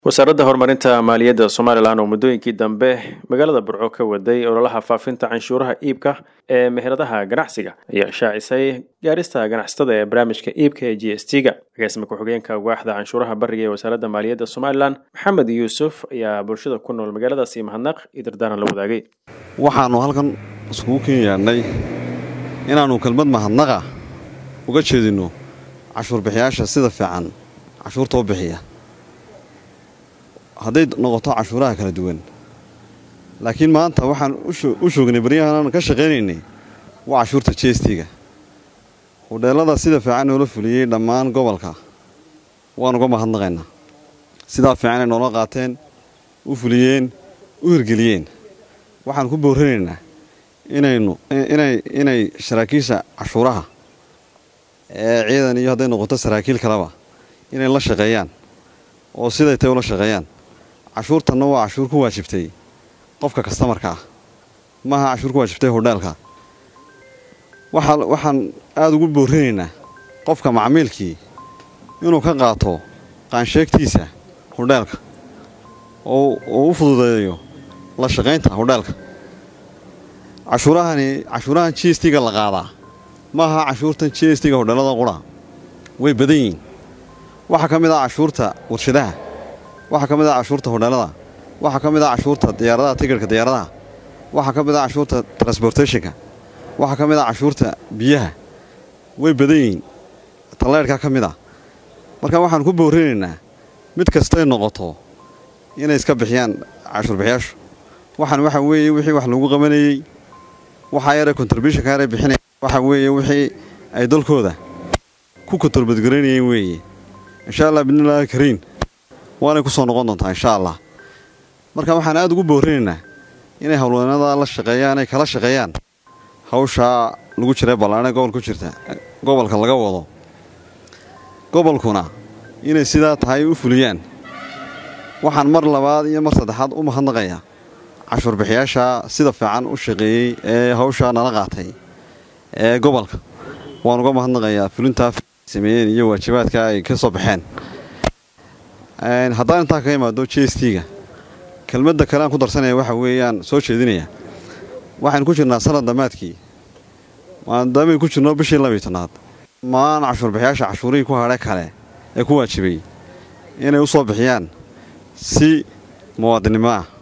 wasaaradda horumarinta maaliyadda somalilan oo muddooyinkii dambe magaalada burco ka waday ololaha faafinta canshuuraha iibka ee meheradaha ganacsiga ayaa shaacisay gaarista ganacsatada ee barnaamijka iibka ee g s t-ga agaasima ku-xigeenka waaxda canshuuraha bariga ee wasaaradda maaliyadda somalilan maxamed yuusuf ayaa bulshada ku nool magaaladaasi mahadnaq iyo dardaaran la wadaagay waxaannu halkan iskugu kenyaannay inaannu kelmad mahadnaqa uga jeedinno cashuurbixiyaasha sida fiican cashuurta u bixiya hadday noqoto cashuuraha kala duwan laakiin maanta waxaan u joognay baryahan ka shaqaynaynay waa cashuurta jeestiga hudheellada sida fiican noola fuliyey dhammaan gobolka waan uga mahadnaqaynaa sidaa fiican ay noola qaateen u fuliyeen u hirgeliyeen waxaan ku booranaynaa inaynu inay saraakiisha cashuuraha ee ciidan iyo hadday noqoto saraakiil kaleba inay la shaqeeyaan oo siday tay ula shaqeeyaan cashuurtanna waa cashuur ku waajibtay qofka kastamarka ah maaha cashuur ku waajibtay hodheelka waxaan aada ugu boorinaynaa qofka macmiilkii inuu ka qaato qaansheegtiisa hodheelka oo u fududeeyo la shaqaynta hodheelka cashuurahani cashuurahan g s t-ga la qaadaa maaha cashuurtan g s t-ga hodheellada qura way badan yihiin waxaa ka mid ah cashuurta warshadaha waxaa ka mid ah cashuurta hodheellada waxaa ka mid ah cashuurta diyaaradaha tigirhka diyaaradaha waxaa ka mid ah cashuurta transportationka waxaa ka mid ah cashuurta biyaha way badan yihiin talleyrhka ka mid ah marka waxaan ku boorinaynaa mid kastay noqoto inay iska bixiyaan cashuurbixiyaashu waxaan waxa weeye wixii wax lagu qabanayey waxaa yare contributionka yare bixinaya waxa weeye wixii ay dalkooda ku kontorbadgaraynayeen weeye insha allah bidnillaahi kariin waanay ku soo noqon doontaa insha allah marka waxaan aada ugu boorinaynaa inay howlwadeennada la shaqeeyaan ay kala shaqeeyaan hawshaa lagu jira ballaanee gobol ku jirta gobolka laga wado gobolkuna inay sidaa tahay u fuliyaan waxaan mar labaad iyo mar saddexaad u mahadnaqayaa cashuurbixiyaasha sida fiican u shaqeeyey ee hawshaa nala qaatay ee gobolka waan uga mahadnaqayaa fulintaa sameeyeen iyo waajibaadka ay ka soo baxeen haddaan intaa kaga imaado g s t-ga kelmadda kale aan ku darsanaya waxa weeyaan soo jeedinaya waxaynu ku jirnaa sanad dhammaadkii maadaamayn ku jirno bishii labiyo tanaad maan cashuurbixiyaasha cashuurihii ku hadhe kale ee ku waajibay inay u soo bixiyaan si muwaadinimo ah